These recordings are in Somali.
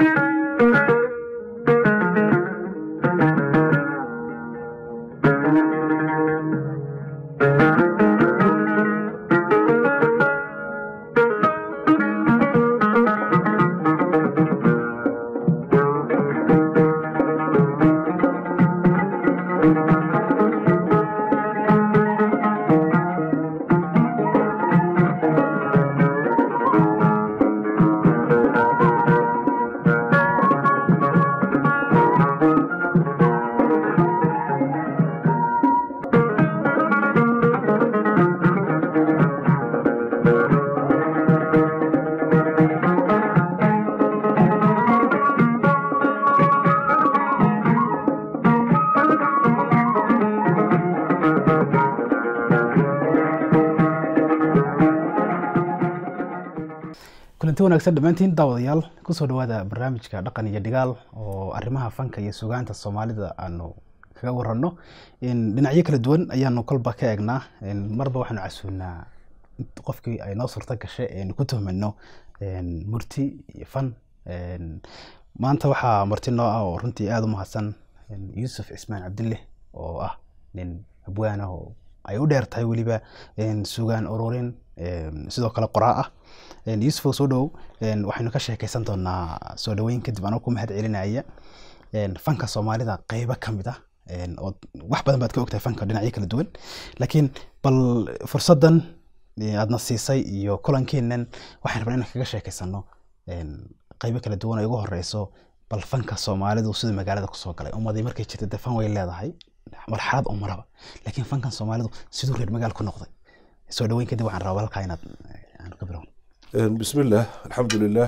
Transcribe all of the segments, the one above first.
kulanti wanaagsan dhammaantiin daawadayaal kusoo dhawaada barnaamijka dhaqan iyo dhigaal oo arrimaha fanka iyo sugaanta soomaalida aanu kaga waranno dhinacyo kala duwan ayaanu kolba ka eegnaa marba waxaanu casuunaa qofkii ay noo suurto gashay aynu ku tuhmano murti iyo fan maanta waxaa marti noo ah oo runtii aada u mahadsan yuusuf cismaan cabdille oo ah nin abwaana oo ay u dheer tahay weliba sugaan ururin sidoo kale qoraa ah yuusuf oo soo dhowow waxaynu ka sheekeysan doonaa soo dhaweyn kadib anoo ku mahad celinaya fanka soomaalida qeybo ka mid ah oo wax badan baad ka ogtahay fanka dhinacyo kala duwan laakiin bal fursaddan aadna siisay iyo kulankeennan waxaan rabnaa inaan kaga sheekeysano qeybo kala duwan oo igu horeyso bal fanka soomaalidu siduu magaalada kusoo galay ummadii markay jirta dee fan way leedahay marxalad oo maraba laakiin fankan soomaalidu siduu reer magaal ku noqday soo dhaweyn kadib waxaan rabaa halkaa inaad aanu ka bilowno بسم الله الحمد لله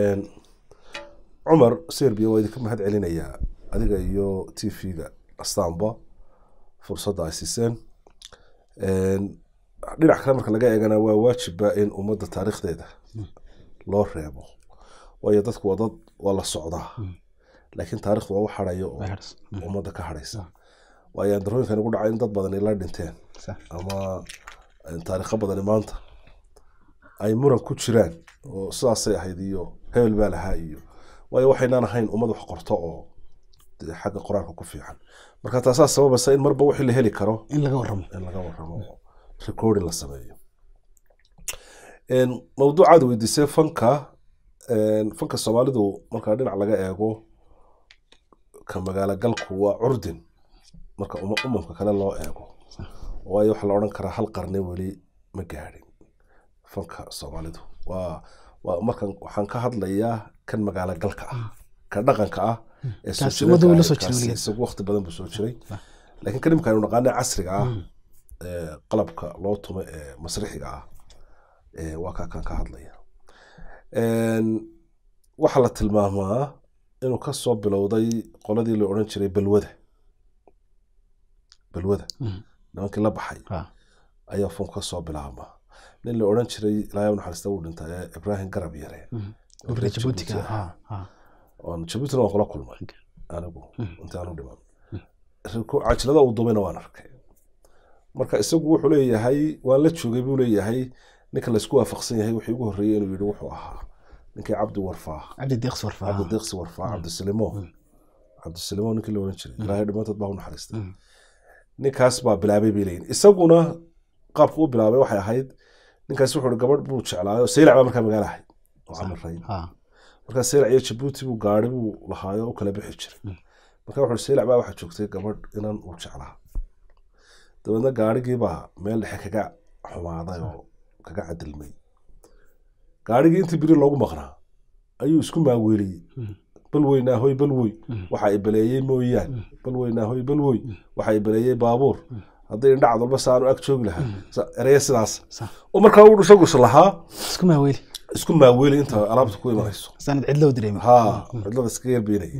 cumar serbiya waa idinka mahad celinayaa adiga iyo t v-ga astanba fursadda ay siiseen dhinac kale marka laga eegana waa waajiba in ummadda taariikhdeeda loo reebo waayo dadku waa dad waa la socdaa laakiin taarikhdu waa u harayo oo ummadda ka haraysa waayo andarooyinkan ugu dhacay in dad badani la dhinteen ama taariikho badani maanta ay muran ku jiraan oo sidaasay ahayd iyo hebel baa lahaa iyo waayo waxaynaan ahayn ummad wax qorto oo xagga qur-aanka ku fiican marka taasaa sababaysa in marba wixii la heli karo in laga warramo in laga warramo oo recording la sameeyo mawduucaad weydiisay fanka fanka soomaalidu marka dhinac laga eego ka magaalo galku waa curdin marka umamka kale loo eego waayo waxaa la odhan karaa hal qarni weli ma gaadhin fanka soomaalidu waa waa markan waxaan ka hadlayaa kan magaalo galka ah ka dhaqanka ah isagu waqti badan buu soo jiray laakiin kan imika aynu naqaana casriga ah qalabka loo tumo ee masrixiga ah waa kaa kan ka hadlaya waxaa la tilmaamaa inuu ka soo bilowday qoladii la odhan jiray balwada balwada nimankii la baxay ayaa funk ka soo bilaabmaa nin la odhan jiray ilaahay u naxariista uu dhintay ee ibraahim garab yare jabuutina waan kula kulmay anigu inta aanu dhiman cajilada uu dubayna waan arkay marka isagu wuxuu leeyahay waan la joogay buu leeyahay ninka laysku waafaqsan yahay wixii ugu horreeyey inuu yidhi wuxuu ahaa ninkii cabdi warfaa cabdi deeqsi warfaa cabdi deeqsi warfaa cabdisilimo cabdisilimo ninkii la odhan jiray ilaahay dhimaantood baa u naxariistay ninkaas baa bilaabay bay leeyihin isaguna qaabka u bilaabay waxay ahayd ninkaas wuxuu gabadh buu jeclaayo saylac baa markaa magaalo ahayd oo camirayn markaa saylac iyo jabuuti buu gaari buu lahaayo u kala bixi jiray marka wuxuu saylac baa waxaa joogtay gabadh inan uu jeclaa dabeedna gaarigiibaa meel dhexe kaga xumaaday oo kaga cadilmay gaarigii intii biri loogu maqnaa ayuu isku maaweeliyey bal weynaa hoy bal wey waxa ay baleeyey mooyaan bal weynaa hoy bal wey waxa ay baleeyey baabuur hadday indhacad walba sa aanu ag joogi lahaa ereya sidaas oo markaa uu isagu is lahaa isku maaweeli isku maaweeli inta alaabta ku imanayso sanad cidlo dareemi ha cidlada iska yarbeynaya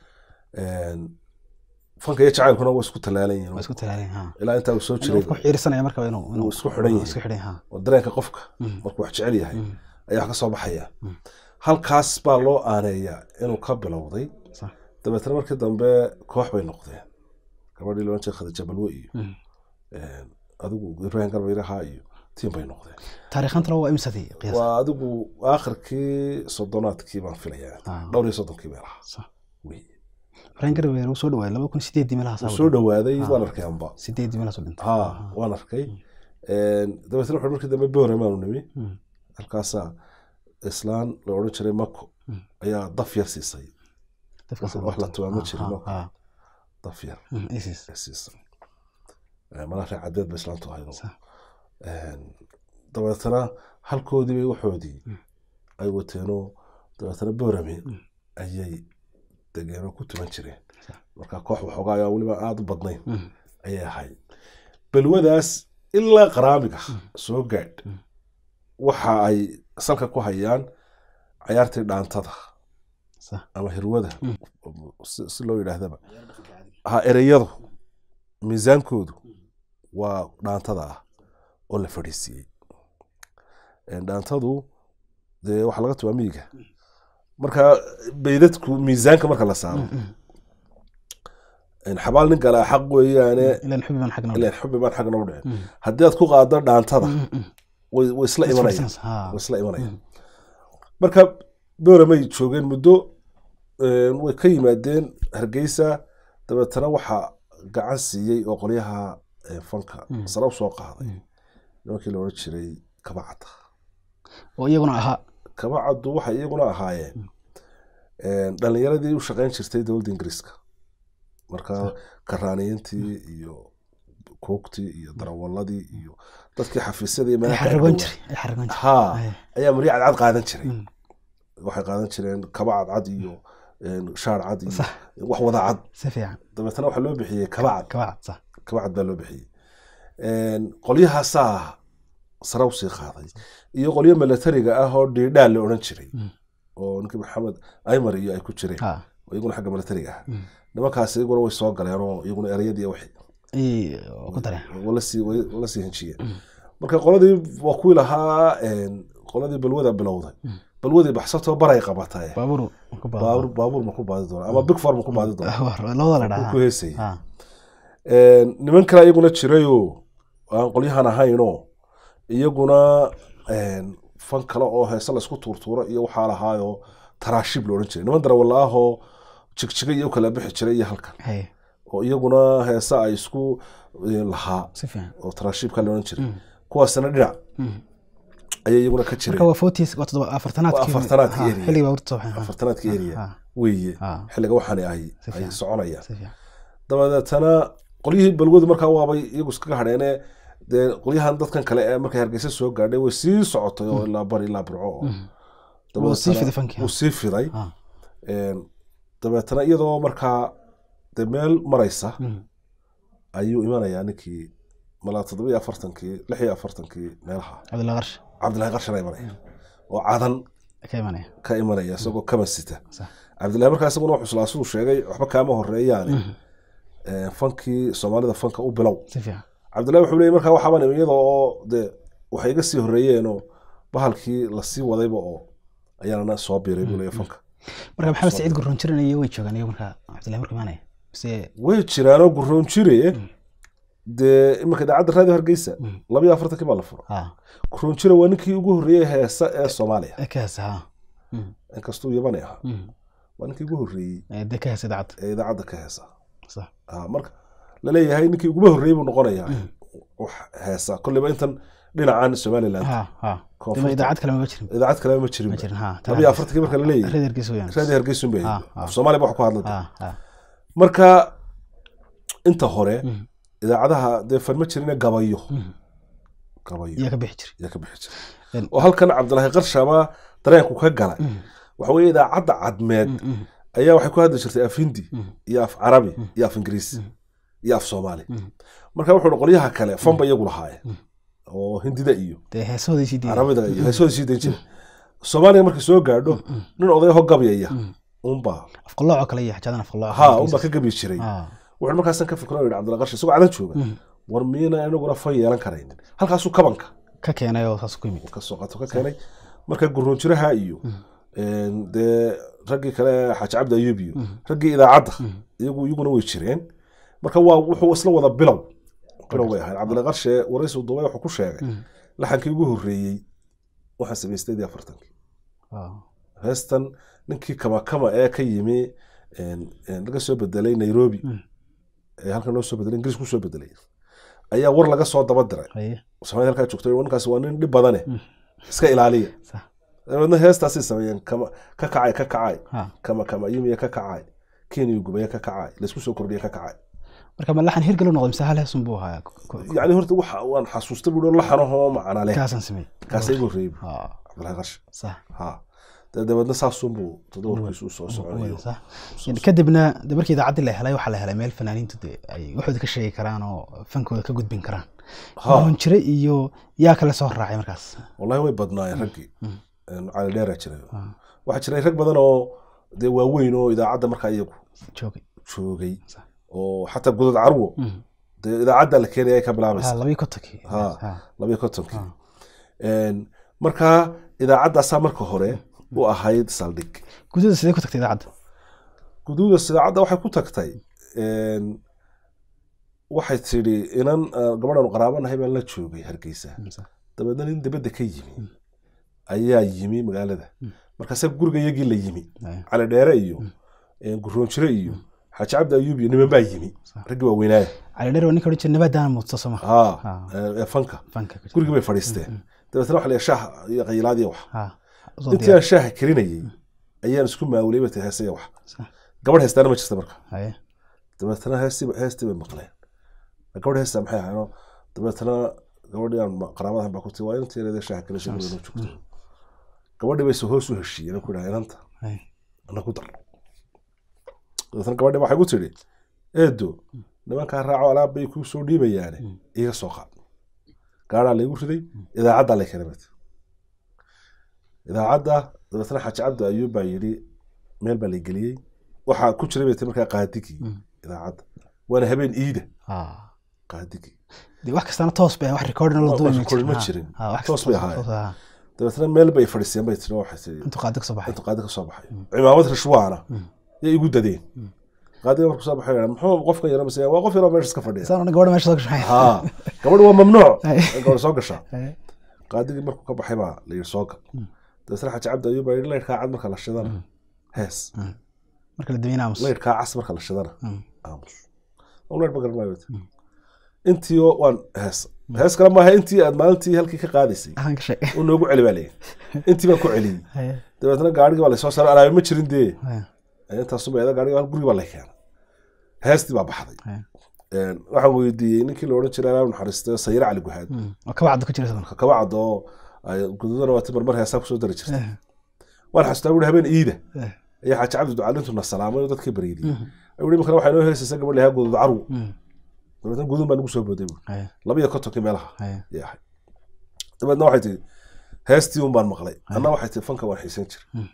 fanka iyo jacaylkuna waa isku talaalan yihiin waa isku talaalan ha ilaa intaa uu soo jiray ku xiirsanaya marka inuu inuu isku xidhan yahay isku xidhan ha oo dareenka qofka markuu wax jecel yahay ayaa wax ka soo baxaya halkaas baa loo aaneeyaa inuu ka bilowday dabeetna markii dambe koox bay noqdeen gabadhii loodhan jiray khadija balwe iyo adigu ibrahim garbayraha iyo tiim bay noqdeen taariikhantana waa imsadii qiyaas waa adigu aakhirkii soddonaadkii baan filayaa Ah. dhowr iyo soddonkii meel ahaa Sax. Wey. fareen garbeer uu soo dhawaaday laba kun sideedii meelahaas wuu soo dhawaaday waan arkay amba sideedii meelahaas u dhintay ha waan arkay dabeetna wuxuu markii dambe booramaanu nimi Mm. halkaasaa islaan la odhan jiray mako Mm. ayaa daf yar siisay Dadkaas wax- wax la tumaamo Ah, jirin ah, oo kale. ah. daf yar Mm, ISIS. ay siisay malaa reer cadeed ba islaantu ahayd Sax. dabeetana halkoodii bay waxoodii Mm. ay wateenoo dabeetana boorame Mm. ayay degeenoo ku tuman jireen Sax. marka koox waxoogaa ayaa weliba aada u badnayn Mm. ayay ahayd balwadaas ilaa qaraamiga soo gaadh Mm. waxa ay salka ku hayaan cayaartii dhaantada Sax. ama hirwada Mm. si si loo yidhaahdaba ha ereyadu miisaankoodu waa dhaantada ah oo la fadhiisiiyey dhaantadu dee waxaa laga tubaa miyiga marka beydadku miisaanka marka la saaro Mm, mm. xabaal nin galaa xaq weeyaane ilaan xubi baan xagna ileen xubi baan xagna u dhicin Mm. haddii aad ku qaado dhaantada Mm, mm. way way isla imanayaan Isfarsanaysa, ha. way isla imanayaan Mm. marka booramay joogeen muddo een, way ka yimaadeen hargeysa dabeetana waxaa gacan siiyey oo qolyaha ee, fanka Mm. sare u soo qaaday Mm. nimankii la odhan jiray kabacada oo iyaguna ahaa kabacadu waxay iyaguna ahaayeen een, dhalinyaradii u shaqeyn jirtay dowladda ingiriiska marka karaaniyiintii iyo koogtii iyo darawaladii iyo dadkii xafiisyadii ay meelaha ka xaragoon agdhowaa. jiray ay xaragoon jiray ha Ay. ayaa maryo cadcad qaadan jiray Mm. waxay qaadan jireen kaba cadcad iyo een, shaar cad iyo Sax. wax wada cad si fiican dabeetana waxaa loo bixiyey kaba cad kabacad sax kaba cad baa loo bixiyey Een, qolyahaasaa sare usii qaaday iyo qolyo milatariga ah oo dhiidhaa la odhan jiray Mm. oo ninkii maxamed aymar iyo ay ku jireen ha oo iyaguna xagga milatariga ah Mm. nimankaas iyaguna way soo galeen oo iyaguna ereyadii wixii ayay ku dareen wala sii way- wala sii henjiyeen Mm. marka qoladii waa kuwii lahaa een, qoladii balwada bilowday Mm. balwadii baxsatoo baray qabatay baabuur ku baado. baabuur baabuur ma ku baadi doona ama big four ma ku baadi doona Baabuur, labada la Wuu dhahaa ku heesayay ha Een, niman kale iyaguna jirayoo aan qolyahan ahaynoo iyaguna een, fan kale oo heese laysku tuurtuuro iyo waxaa lahaayoo taraashib la odhan jiray niman darawalla ah oo jigjiga iyo u kala bixi jiray iyo halkan hay oo iyaguna heese ay isku eh, lahaa si fiican oo taraashibka la odhan jiray Mm. kuwaasna dhinac Mm. ayay iyaguna ka marka jireen waa forties waa toddoba afartanaadkii Waa afartanaadkii Ha, area. xilligii baabuurta soo baxeen, ha. afartanaadka area Ha, weeye ha, xilliga waxaani ay Si ay fiican. soconayaan si fiican dabadeetana qolyihii balwadu markaa waabay iyagu iskaga hadheene dee qolyahan dadkan kale ee markay hargeysa soo gaadhay way sii socotay oo ilaa bari ilaa burco oo Mm. dabadeetana Wuu sii fiday fankii, ha. wuu sii fiday Ha. Een, dabeetana iyadoo markaa dee meel maraysa Mm. ayuu imanayaa ninkii malaa toddoba iyo afartankii lix iyo afartankii meelaha cabdillah qarsh cabdillahi qarshana imanaya oo cadan ka imanaya ka imanaya isagoo kaban sita Sax. cabdillahi markaa isaguna wuxuu islaa siduu sheegay waxba kaama horeeyaane Mhm. Een, fankii soomaalida fanka u bilow si fiican cabdillahi wuxuu leeyay markaa waxaabaan imi iyada oo dee waxay iga sii horreeyeenoo bahalkii lasii wadayba oo ayaana soo biiray buu leeyahay fanka marka maxamed saciid gurroon jiranaya way joogaan iyagu marka cabdillahi markuu imanaya mise way jiraanoo gurroon jire dee iminka idaacadda raadiyo hargeysa Mm. laba iyo afartankii baa la furo ha gurroon jire waa ninkii ugu horreeyey heesa ee soomaaliya ee ka heesa ha Mm. inkastuu yabani ahaa Mm. waa ninkii ugu horreeyey Ee, dee ka heesa idaacadda ee idaacadda ka heesa sax Ah, marka laleeyahay ninkii uguba horreeyey buu noqonayaa Mm. wax heesa kolleyba intan dhinacan somaliland ha ha Koonfurta. dema idaacad kale maba jirin idaacad kaleba ma jirin ma jirin ha laba iyo afartankii marka laleeyahay reer hargeysa weyaan raadi hargeysun bay Ah, ah. af soomaaliya ba wax ku hadlay ha ha marka inta hore Mm. idaacadaha dee fan ma jirine gabayo Mm. gabayo iyaa ka bixi jiray ayaa ka bixi jiray En- oo halkan cabdilaahi qarshaba dareenku ka galay Mm. waxa weeye idaacadda cadmeed Mm, mm, ayaa waxay ku hadli jirtay af hindi mm. iyo af carabi iyo af ingiriisi iyo af soomaali Mm. marka wuxuu hi qolyaha kale fanba iyagu lahaayeen Mm. oo hindida iyo dee heesahooday sii diiday carabida iyo heesooda sii dayn jira soomaaliga markay soo gaadho nin odayaho gabyaya Mm. unbaa afqalooco kale iyo xajadan afqalooco ha unbaa ka gabyi jiray ha wuxuu markaasan ka fikro yidhi cabdilla qarshi isagoo cadan jooga Mm. war miyana inaguna fan yeelan karaynin halkaasuu kabanka ka keenay oo saas ku yimid ka soo qato ka keenay marka gurroon jiraha iyo een, dee raggii kale xaaji cabdi ayuub iyo raggii idaacadda iyagu iyaguna way jireen marka waa wuxuu isla wada bilow bilow bay ahayd cabdilla qarshe waraysi duubay wuxuu ku sheegay laxankii ugu horreeyey waxaan sameeyey sideed iyo afartankii Wow. heestan ninkii kamakama ee ka yimi een, een, laga soo bedelay nairobi Mm. ee halkan loo soo bedelay ingiriis kusoo bedelay ayaa war laga soo daba diray Haye. samayd halkaa joogtay ninkaasi waa nin dhib badane Mm. iska ilaaliya Sax. dabeedna heestaasay sameeyeen kama ka kacay ka kacay Ha. kama kama yumiya ka kacay kenya gubaya ka kacay laysku soo kordhiya ka kacay marka ma laxan hirgalo noqday mise hal heesun buu ahaa Ku- ku- yacni horta waxa waan xasuustay buu laxanahoo macna leh kaasaan sameeyey kaasa igu horreeyey Ha. cabdilaahi qarshi sax ha dee dabeedna saasunbuu toddobarkiisu u soo soconayo Wada, sax. Yani kadibna de markii idaacaddii la helay waxaa la helay meel fanaaniintu de ay waxooda ka sheegi karaan oo fankooda ka gudbin karaan Ha. mahun jire iyo yaa kale soo raacay markaas wallahi way badnaayeen raggii Mm. Een, cali dheeraa jiray Ha. waxaa jiray rag badan oo dee waaweyn oo idaacadda markaa iyagu joogay joogay Sax. oo xataa godad carwo Mm. dee idaacadda la keenaya ay ka Ha, bilaabaysa labiyo kontonkii Ha. Ha. labiyo kontonkii Ha. Een, markaa idaacaddaasaa marka hore u ahayd saldhig gudada sidee ku tagtay idaacadda guduuda idaacadda waxay ku tagtay een, waxay tidhi inan ah, gabadhan qaraabanahay baan la joogay hargeysa dabeedna nin dibadda ka yimi ayaa yimi magaalada Mm. markaasa guriga iyagii la yimi Haye. cali dheere iyo een, guroonjire iyo xaaji cabdi ayuub iyo niman baa yimi Sax. raggii waa weynaaya cali dheer waa ninka odhan jira nabaadaana muudso soo maha ha Ha. ee fanka fanka ku jira. gurigii bay fadhiisteen dabeetna waxa la yidhi shaah iyo qayilaad iyo wax Ha. Usoo intii diyaar. aan shaaha karinayay ayaan isku maawulay bay tahay heesaya wax Sax. gabadh heestaana ma jirta marka Haye. dabeetna heestii heestii bay maqleen gabadh heestaa maxay ahayn dabeetna gabadhii aan ma- qaraabadahan baa ku tii waa inantii yareedee shaaha karisay guriga noo joogto gabadhii bay se hoos u heshiiyeen ku dhaha inanta Haye. ana ku dar dabeetna gabadhii waxay ku tidhi eedo nimankaa raaco alaab bay kuu soo dhiibayaane iga soo qaad gaadhaa laygu riday idaacaddaa lay keenay bat idaacadda dabeetna xaaji cabdi ayuub baa yidhi meel baa lay geliyey waxaa ku jiray bay tii markaa qaadigii Mm. idaacadda waana habeen iida Ha. qaadigii De wax kastana toos bay wax recording la Wax duubay recording ma Ha. jirin. Ha, wax Toos kasta bay ahaayeen. toos, ha. dabeetna meel bay fadhiiseen bay tiri waxay tii intuu qaadi ka soo baxay intuu qaadi ka soo baxay cimaamad rishwaana Mm. yay igu dadeen Mm. qaadiga markuu soo baxay yidhaha, muxuu qofkan yaro mise waa qof yaroo meesha iska fadhiya saan gabadha meesha soo gashay ha gabadh waa mamnuuc Ay. in gabadh soo gashaa Haye. qaadigii markuu ka baxay baa la yidhi soo gal Mm. dabeetna xaaji cabdi ayuub baa yidhi laydhkaa cad marka la shidana hees marka la daweynaa mus laydhkaa cas marka la shidana Mm. aamus Aan laydh ma garan maayo bata. intii oo waan hees hees kale maaha intii aad maalintii halkii ka qaadaysay ahaan ka sheeg uu noogu celi baa leeyahay intii baan ku celiyey Haye. dabeetna gaarigii baa lasoo saaray alaabe ma jirin dee Haye. intaasuba eeda gaarigii gurigi baa la keenay heestii baa baxday Haye. Een, waxaan weydiiyey ninkii la odhan jiray alaab naxariistay sayre cali guhaad Mm. oo kaba cadda ku jira sabana kaba cad oo ay gududana waati marmar heesaa kusoo dari jirtay waan xasuustaa buuri habeen iida Eh. ayaa xaaji cabdi ducaalintu na salaamay oo dadkii baryidiyey ayuu imikana waxay noo heesaysaa gabadh lahaa gudud carwo Mm. dabeetna gudun baa nagu soo booday buuri Haye. laba iyo kontonkii meelaha Haye. ayay ahayd dabeedna waxay tihi heestii un baan maqlay anna waxay tihi fanka waan xiisan jiray Mm.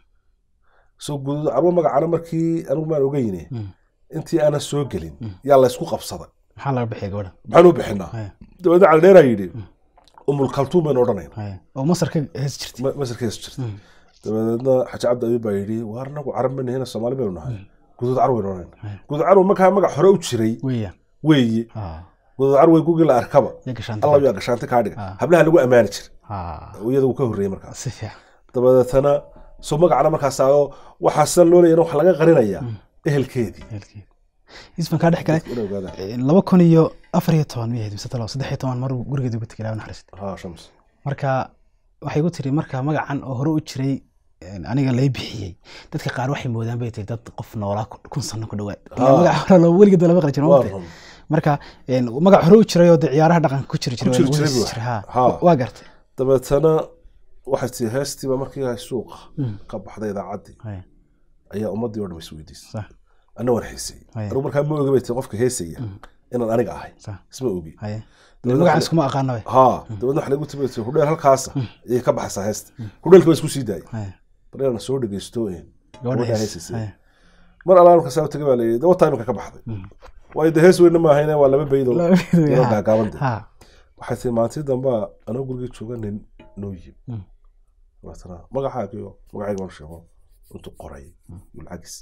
soo gudud carwo magacana markii anigu maan ogeyne Mm. intii aanan soo gelin yaa laysku qabsaday maxaa laga bixiyay gabadha maxaan u bixinaa Haye. dabeedna caldheeraa yidhi umul kaltuum baynu odhanayna Haye. oo masar ka hees jirtay Ma- masarkeesu jirta Mm. dabeedna xaji cabdi ayuub baa yidhi waar anagu carab ma nihina soomaali baynu nahay gudud carwo baynu odhanayna Haye. gudud carwo markaa magac hore u jiray weeyaan weeye Ha. gudud carwo gugii la arkaba ya gashaanta alla yaa gashaanti kaa dhiga Ah. hablaha lagu ammaani jiray Ha. iyada uu ka horreeyey markaas si fiican dabeetana soo magacana markaas oo waxaa sidan loo leeyana waxa laga qarinayaa ehelkeedii Ehelkeeda. isban kaa dhex galay Ina ogaada. Eh, laba kun iyo afar iyo toban miyahayd mise talo saddex iyo toban mar gurigeeda uga tegay ilaahay naxariista ha shams marka waxay ku tiri marka magacan oo hore u jiray een, aniga lay bixiyey dadka qaar waxay moodaan bay tiri dad qof noolaa ku- kun sano ku dhawaad Ah. magac hore loo weligeed lama qali jirin waa ma ogtahay? run marka een, magac hore u jiray oo dee ciyaaraha dhaqanka ku jiri Ku jiray jiri waa lagu jiray heesi buu jiray, ha. Ha. waa gartay dabeetana waxay tii heestiiba markii ay suuqa Mm. ka baxday idaacaddii Haye, ayaa ummaddii oo dhan isweydiisay sax anna waan xiisayey Haye. anigu markaa ma oga bay tii qofka heesaya inaan aniga ahay sax isma ogi haye Dabeedna magacan waxa- iskuma aqaana bay ha dabeedna waxa lagu timi tii hudheel halkaasa ayay ka baxaysaa heesta hudheelka waa isku sii daayay haye baryaana soo dhegeysto een gabadha gabadha hees heesaysay haye mar allaan markaas tagay baa layidhi dawa taimka ka baxday waayo de hees weyna maahayne waa laba baydoo Laba bayd, yaroo ha. gaagaabande ha waxay tii maalintii dambaa anoo gurigii jooga nin noo yimi Mm. dabeetana magacaagiyo magacayga waan sheego intuu qoray yuu lacagis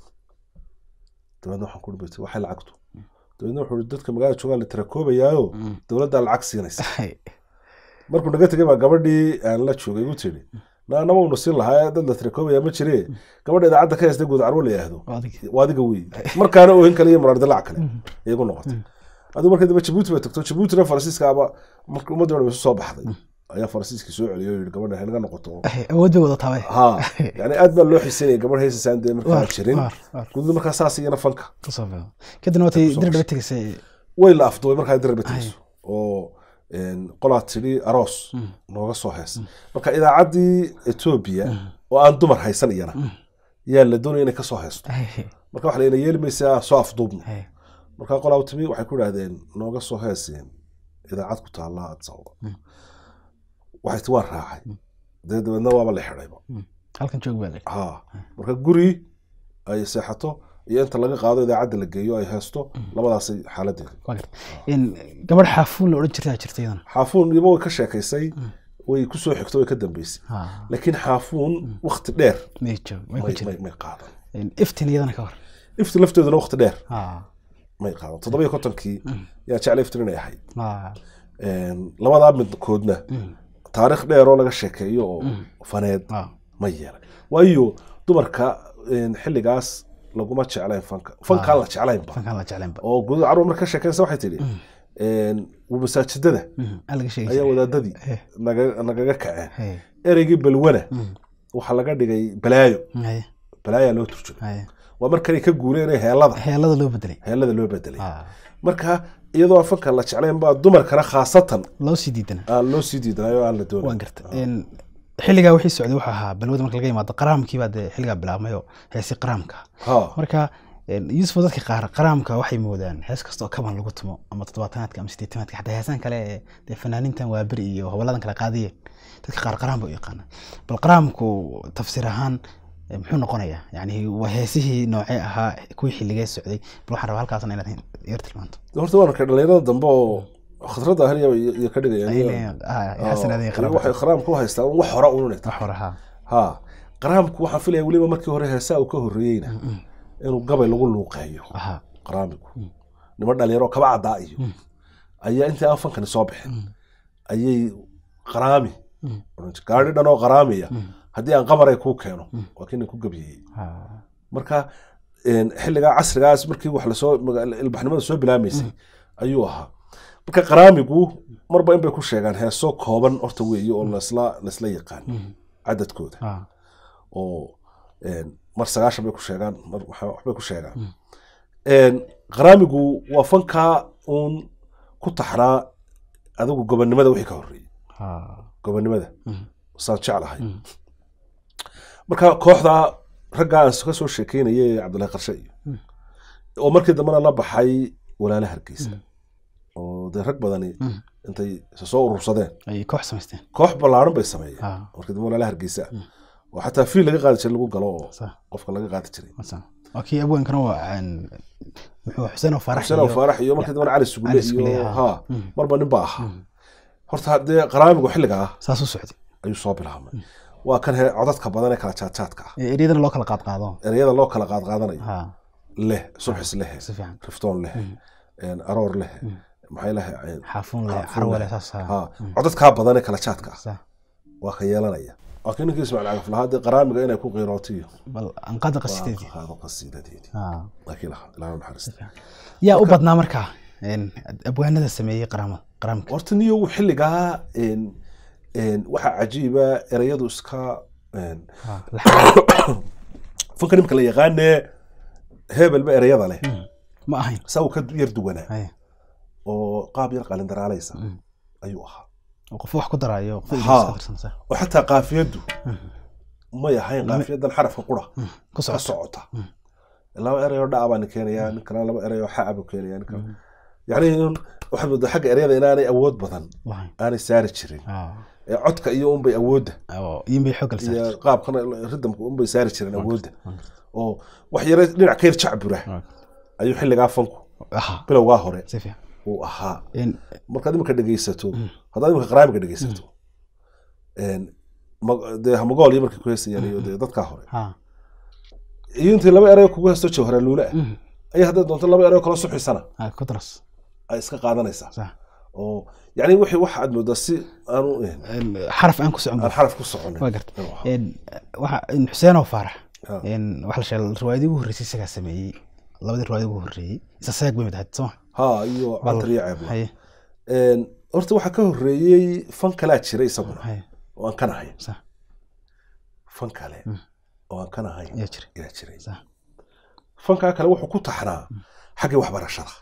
dabeedna waxaan ku dhibatay waxay lacagtu dabeedna wuxuu ihi dadka magaalada joogaa la tirakoobayaayo Mm. dowladdaa lacag siinaysa haye markuu naga tegay baa gabadhii aan la joogay u tiri naanama unu siin lahaa dad la tirakoobaya ma jire gabadha idaacadda ka haysta guud carwo la yidhaahdo Waa adiga. waa adiga wey markaana oohin kale iyo muraar dilaac kale ayay ku noqotay adigu markii dambe jabuuti bay tagto jabuutina faransiiskaaba marka ummadii dhan isu soo baxday ayaa faransiiskii soo celiyay oo yidhi gabadha haynaga noqoto Eh, awood bay wadataa bay ha yani aad baa loo xiisanayay gabadh heysasaan dee markaa Waar, jirin waar, waar. gududa markaa saas iyana fanka kusoo beego kadibna watay dir dhaba tegaysay way la afduubay markaa dirbatayso oo een, qolaa tidhi aroos nooga soo hees marka idaacaddii etoobiya oo aan dumar haysan iyana yaa la doonaya inay ka soo heesto Eh, marka waxa layna yeeli maysaa soo afduubno eh, marka qolaa u timi waxay ku idhahdeen nooga soo heeseen idaacad ku taalla addis ababa waxay ti waan raacay dee dabeedna waaba la xidhayba halkan joog baa leh ha marka guri ay seexato iyo inta laga qaado idaacadda la geeyo ay heesto labadaasay xaaladeeda waa garta in gabadh xaafuun la odhan jirtaa jirta iyadana xaafuun iba way ka sheekaysay way ku soo xigto way ka dambeysay Ha, laakiin xaafuun wakti dheer may joog may ku may- jira may may qaadan In iftin iyadana ka hor ifti lafteeduna wakti dheer Ha, may qaadan toddoba iyo kontonkii yaa jecla iftin inay ahayd ha, Een, labadaa midkoodna taariikh dheer oo laga sheekeeyo oo faneed ha. ma yeelay waayo dumarka een, xilligaas laguma jeclayn fanka fankaan la jeclaynba fankaan la jeclaynba oo guud carruur marka ka sheekaysa waxay tidhi een, masaajidada Mhm, aan laga sheegi ayaa jiray. wadaadadii Eh. naga- nagaga kaceen Hey, ereygii balwana mm, waxaa laga dhigay balaayo haye, balaayaa loo turjumay haye. waa markanay ka guureen ee heelada heelada loo bedelay heelada loo bedelay Ha, marka iyadoo aan fanka la jeclayn baa dumarkana khaasatan loo sii diidana aan loo sii diidanayo oo aan la doonayn waan garta In xilligaa wixii socday wuxuu ahaa balwada marka laga yimaado qaraamkii baa dee xilligaa bilaabmay oo heesi qaraamka ha marka een, yuusuf dadka qaar qaraamka waxay moodaan hees kasta oo kaban lagu tumo ama toddobaatanaadka ama sideetanaadka xataa heesaan kale ee dee fanaaniintan waaberi iyo hoboladan kale qaadiyeen dadka qaar qaraam bay u yaqaanaan bal qaraamku tafsiir ahaan eh, muxuu noqonayaa yani waa heesihii noocee ahaa kuwii xilligee socday bal waxaan rabaa halkaasna inaad yar tilmaanto horta waan arkay dhalinyarada dambe oo khadradda ahliya iyo ka dhigayaan xasanaadii iyo waxay qaraamka u haystaan wax hore ununay wax hore haa ha qaraamku waxaan filaya weliba markii hore heesaa uu ka horreeyeyna inuu gabay lagu luuqeeyo ahaa qaraamigu niman dhalinyaro kaba caddaa iyo ayaa intii aan fankani soo bixin ayay qaraami oran jireen. gaadhi dhan oo qaraamiya haddii aan qamaray kuu keeno waa kii nin ku gabiyeyey haa marka een, xilligaa casrigaas markii wax lasoo maga- ilbaxnimada soo bilaamaysay ayuu ahaa marka qaraamigu marba in bay ku sheegaan heeso kooban horta weeye oo lasla lasla yaqaan cadadkooda haa oo een, mar sagaashan bay ku sheegaan mar waxa- waxbay ku sheegaan Een, qaraamigu waa fankaa uun ku taxnaa adigu gobonnimada wixii ka horreeyey haa gobonnimada Mhm. saan jeclahay marka kooxda raggaa aan ka soo sheekeynayay cabdullahi qarshe iyo oo markii dambena la baxay walaala hargeysa oo dee rag badani Mhm. intay isa soo urursadeen ay koox samaysteen koox ballaaran bay sameeyeen haa markii dambe walaala hargeysa oo xataa fiil laga qaadi jiray lagu galo oo sax qofka laga qaadi jiray Wasan. waa kii abweenkana waa aan muxuu xuseen oo farax xuseen oo faarax iyo markii dambena cali sugulle Cali Sugulle, iyo haa. ha marba nin baa ahaa horta haddee qaraamigu xilligaa saas u socday ayuu soo bilaabmay waa kan he codadka badan ee kala jaadjaadka ah Ee, eryadana loo kala qaad qaado ereyada loo kala qaadqaadanayo haa leh subxis leh si fiican riftoon leh een, aroor leh maxay leh een, xaafuun leh xaafuun carwe leh. leh saas haa ha codadkaa badan ee kala jaadka ah sax waa ka yeelanaya waa kii ninkii ismaaciil cagaf lahaa dee qaraamiga inay ku qiirootiyo bal anqada qasideedii qaado qasiidadeedii haa laakiin laha ilaahu naxariista yaa u badnaa markaa een, abwaanada sameeyey qaraama qaraamka horta niyo xilligaa een, een, waxaa cajiiba ereyadu iska een, haa la- fanka nimka la yaqaanee hebelba ereyada leh ma ahayn saa uu ka yar duwanaa Haya. oo qaab yar qalindaraalaysa ayuu ahaa oo qof wax ku daraayo qof Haa. iska tirsan sax oo xataa qaafiyaddu may ahayn qaafiyadan xarafka qura ku ka socota socota laba ereyoo dhaca baan keenayaa nin kalena laba ereyoo xaca buu keenayaa nin kale yacni in- waxaad moodaa xagga ereyada inaanay awood badan lahayn aanay saari jirin haa ee codka iyo unbay awoodda oo iin bay xoog iyo galsaa qaabkana ridamka unbay saari jireen awoodda oo wax yare dhinac ka yar jacbura ayuu xilligaa fanku aha bilowgaa hore si fiican uu ahaa in markaad imika dhegeysato haddaad imika qaraamiga dhegeysato een, ma- dee hamagool iyo markay ku heesayaan iyo dee dadkaa hore haa iyo intii laba erey kugu heesto jawhara luule ah Mhm. ayaa haddaad doonto laba erey kala suxisana haa ku daras ay iska qaadanaysaa sax oo yani wixii wax aad moodaa si aanu eh, Een, xaraf aan ku socon aan xaraf ku soconin waa garta inuu ahaa. Een, waxa in xuseen oo faarax Ha. een, waxa la sheegay riwaayadii ugu horreysay isagaa sameeyey labadii riwaayadii ugu horreeyey isa seeg bay mid ahayd soo ha iyo Bal- cantar iyo ceebla haye Een, horta waxaa ka horeeyey fan kalaa jira isaguna haye oo aan kan ahayn sax fan kale Mm. oo aan kan ahayn ayaa jira ayaa jiray sax fankaa kale wuxuu ku taxnaa xaggii waxbarashada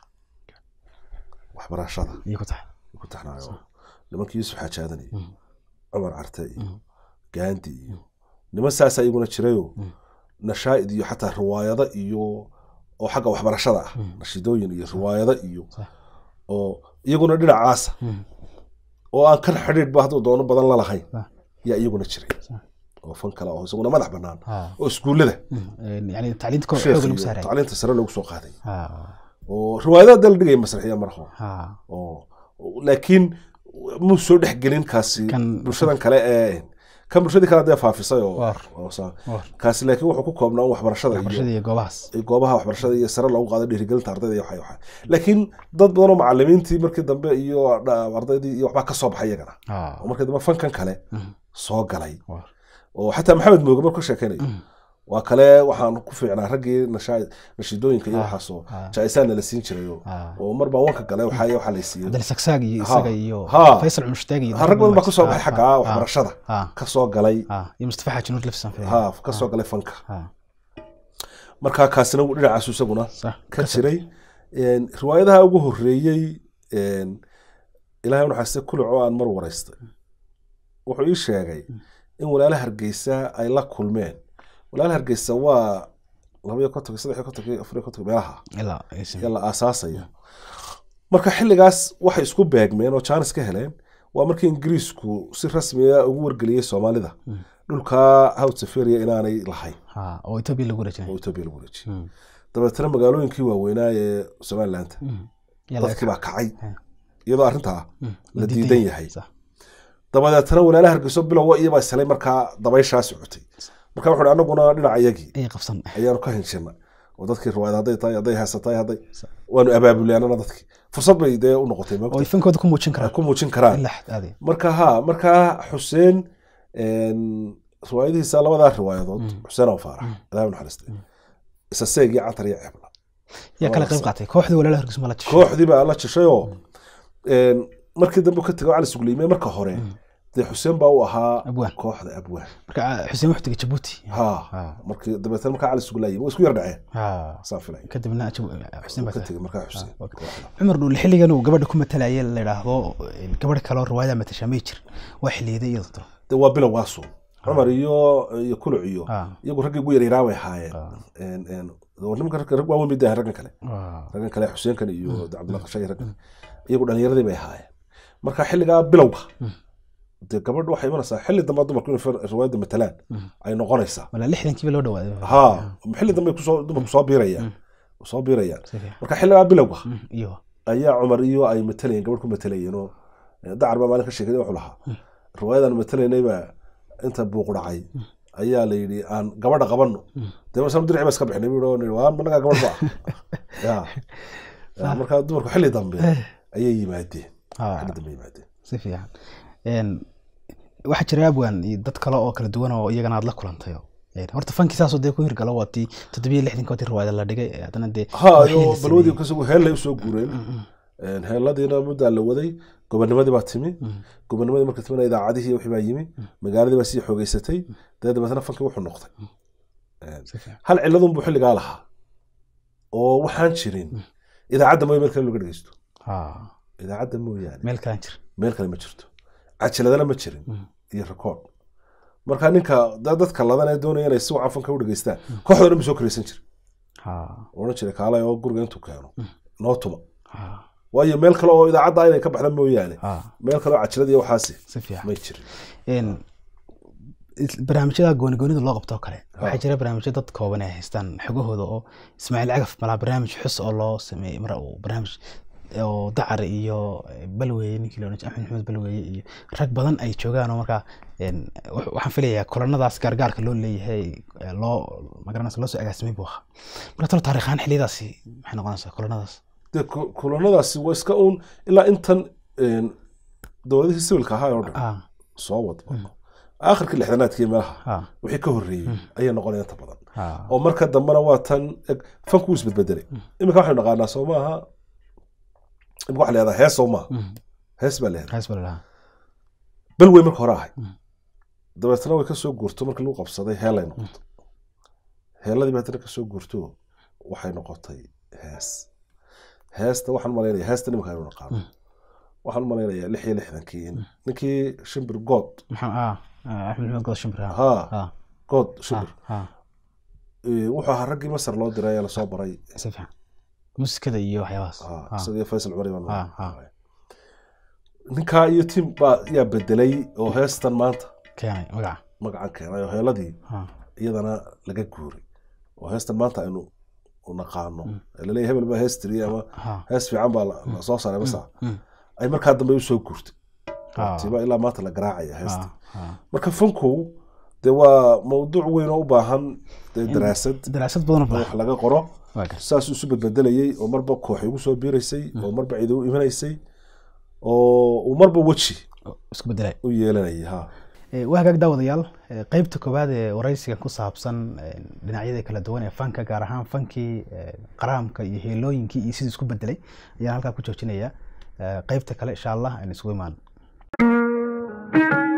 waxbarashada iyo ku tahay ku taxnaayo nimankii yuusuf xaajaadan iyo Mm. cumar carte iyo Mm. gaandi iyo niman saasa iyaguna jirayo Mm. nashaa'id iyo xataa riwaayado iyo oo xagga waxbarashada ah Mm. nashiidooyin iyo riwaayado iyo Sax. oo iyaguna dhinacaasa Mm. oo aan kan xidhiidhba hadduu doono badan la lahayn Sax. yaa iyaguna jiray Sax. oo fan kale oo isaguna madax bannaan Ha. oo iskuullada Mm. Een, yani tacliinta kor sheekh xooga lagu iyo saaray tacliinta sare loogu soo qaaday ha oo riwaayadaha dee la dhigaya masraxiya marho ha oo laakiin muu soo dhexgelin kaasi Kan- bulshadan kale ee kan bulshadii kale dee faafisay oo Waar. oo saa- war kaasi laakiin wuxuu ku koobnaa un waxbarashada waxbarashada iyo iyo goobahaas iyo goobaha waxbarashada iyo sare loogu qaado dhiirigelinta ardayda iyo waxa waxa laakiin dad badan oo macalimiintii markii dambe iyo dha- ardaydii iyo waxbaa ka soo baxay iyagana ha oo markii dambe fankan kale Mm. soo galay war oo xataa maxamed mooge markuu ka sheekaynayo Mm. waa kale waxaan ku fiicnaa raggii nashaa- nashiidooyinka iyo Ah, waxaasoo ah. jaa-isaana la siin jiray oo- ha oo mar baan wanka galay waxaa waxaa la siiyey cabdil sagsaag iyo Ha. isaga iyo Ha. faysal cumushtaag iyo Ha, rag badan baa ka soo baxay Ha, xagga ha, waxbarashada ha ka soo galay ha iyo mustafa xaaji nuur lafsan ha ka soo galay fanka ha markaa kaasina wuu dhinacaasu isaguna sax ka jiray Een, riwaayadaha ugu horeeyey een, ilaahay unaxaste kuluco aan mar waraystay wuxuu ii sheegay in walaala hargeysa ay la kulmeen walaala hargeysa waa labaiyo kontonki saddex kontonki afariyo kontonki meelaha ilaa ay simi- yaa la aasaasaya marka xilligaas waxay isku beegmeen oo jaanis ka heleen waa markii ingiriisku si rasmiya ugu wargeliyey soomaalida Mm. dhulka hawd safaria inaanay lahayn ha oo etoobiya lagu wareejinay oo etoobiya lagu wareejiyey Mm. dabeetana magaalooyinkii waaweynaa ee somaliland Mm. Yaa laga dadkii baa kacay Ha. iyadoo arrintaa Mm. la diidan yahay sax dabadeetana walaalaha hargeyso bilowa iyabaa islay markaa dabayshaa socotay marka wuxuu hi anaguna dhinaca iyagii ayay qabsan ayaanu ka hinshina oo dadkii riwaayad hadday tahay hadday heesatahay hadday Sa- waanu abaabulyaanana dadkii fursad bay dee u noqotay oo ay moogta fankooda ku muujin ay karaan ku muujin karaan ilaa xad aaday marka ha markaa xuseen een, riwaayadihiisa labadaa riwaayadood Mm. xuseen oo faarax ilahay u naxariistay isa seeg iyo cantar iyo ceebla yaa kala qayb qaatay kooxdii walaalaha hargeysa ma la jishay kooxdii baa la jishayoo een, markii dambe ka tego cali sugliime marka hore Mm. dee xuseen baa u ahaa Abwaan. kooxda abwaan marka ah, xuseen wuxuu tegay jabuuti ha ha markii dabeetana markaa cali suglaayay way isku yar dhaceen ha saan filay kadibna Jabu- xuseen baa ka tegay tegay markaa xuseen Ah, okay. kooxda. cumar dhuul xilligan uu gabadha ku matalaya la yidhaahdo gabadh kale oo riwaayada matashaa may jir waa xilliyeeda iyada tiro dee waa bilow waasu cumar iyo iyo kuluc iyo ha iyagu raggii ugu yaryaryaa bay ahaayeen Ah. Een, een, war nimanka rag rag waaweyn bay dahayn raggan kale waa raggan kale xuseenkan iyo cabdulla qashay raggan iyagu dhalinyaradii bay ahaayeen marka xilligaa bilowga Mm. dee gabadhu waxay imanaysaa xilli dambe dumarku inay fir- riwaayadda matalaan Mm. ay noqonaysaa wala lixdankiiba loo dhawaaday ha xilli dambe kusoo dumarku soo biirayaan Mm. soo biirayaan Si fiican. marka xilligaa bilowga Mm, iyo ayaa cumar iyo ay matalayeen gabadh ku matalayeen oo eh, dacar baa maalin ka sheegay wuxuu lahaa riwaayadan matalaynay baa inta buuq dhacay ayaa la yidhi aan gabadha qabanno dee marsan dirci ba iska bixinay buu yidhi waa managaa gabadh ba ya Ya, marka dumarku xilli dambe ayay yimaadeen ha xilli dambe yimaadeen si fiican Een, waxaa jira abwan iyo dad kale oo kala duwan oo iyagana aad la kulantay oo, een, horta fankii saasoo dee ku hirgalo waa tii toddobiyo lixdanka tii riwaayada la dhigay ee haddana dee ha wixii iyo la balwadii sameeyey. kasagu heellay usoo guureen Mm, mm, Een, heelladiina muddaa la waday gobonimadii baa timi mm. gobonimadii marka timina idaacadihii wixii baa yimi magaaladii baa sii xoogeysatay dee dabeetana fankii wuxuu noqday Een, si fiican. hal ciladun buu xilligaa lahaa oo waxaan jirin idaacadda mooye meel kale laga dhegeysto ha idaacadda mooyaane meel kalaan jir meel kale ma jirto cajiladana ma jirin Mm. iyo record marka ninka da- dadka ladan ee doonaya inay si wacan fanka u dhegeystaan kooxda dhan ba soo karaysan jira ha odhan jiray kaalay oo guriga intuu keeno noo tuma ha waayo meel kale oo idaacadda inay ka baxda mooyaane ha meel kale oo cajilada iyo waxaasi si fiican may jirin Een, is- barnaamijyada goonigoonida loo qabto oo kale waxaa jira barnaamijyo dad kooban ay haystaan xogahooda oo ismaaciil cagaf malaa barnaamij xus oo loo sameeyey mar uu barnaamij oo dacar iyo balweeye ninkii loodhan jiray axmed maxamed balweeye iyo rag badan ay joogaan oo markaa een, wax- waxaan filayaa kulanadaas gaargaarka loo leeyahay ee loo magaranaysa loo soo agaasimay buu ahaa marka talo taariikhaan xiliyadaasi maxay noqonaysaa kulanadaas dee ku- kulanadaasi waa iska uun ilaa intan een, dowladihii sibilka ahaa oo dhan ah soo wadba aakhirkii lixdanaadkii meelaha ah wixii ka horreeyey ayay noqonaya inta badan ah oo marka dambena waa tan eg fanku wuu isbedbedelay iminka waxaynu naqaanaa soo maaha imika waxa la yahdaa hees soo maaha Mm. hees baa la yahdaa hees baa lahaa bal wey marka hore ahay Mm. dabeetana way kasoo guurto markii lagu qabsaday heelay noqoto heeladii baa haddana kasoo guurto waxay noqotay hees heesta waxaan malaynaya heesta nimanka aynu naqaano Mm. waxaan malaynayaa lix iyo lixdankii in ninkii shimbir good maxaa ah ah, axmed maxamed god shimbir ah ha ah good shimbir ah Eh, wuxuu ahaa raggii masar loo diray ee lasoo baray si fiican musikada iyo waxyaabahaas Ah, ah isagii faysal cumari baan Ah, ah. ninkaa iyo tim baa yaa bedelay oo heestan maanta keenay magaca magacan keenay oo heeladii ah iyadana laga guuray oo heestan maanta aynu u naqaano ee laleeyahay hebel baa hees tiriyey ama ah hees fiican baa la la soo saaray masa mm. ay markaa dambe usoo guurtay Ah. tiba ilaa maanta la garaacaya heesta ah ah marka fanku dee waa mawduuc weyn oo u baahan dee daraasad daraasad badan in oo wax laga qoro waa gar saasuu isu bedbedelayey oo marba koox igu soo biiraysay oo marba cidi u imanaysay oo uu marba weji isku bedelay u yeelanayay ha Eh, waa hagaag daawadayaal eh, qeybta koowaad ee waraysiga ku saabsan eh, dhinacyada kala duwan ee fanka gaar ahaan fankii eh, qaraamka iyo heelooyinkii iyo sidii isku bedelay ayaan halkaa ku joojinaya Eh, qeybta kale insha allah aan isugu imaan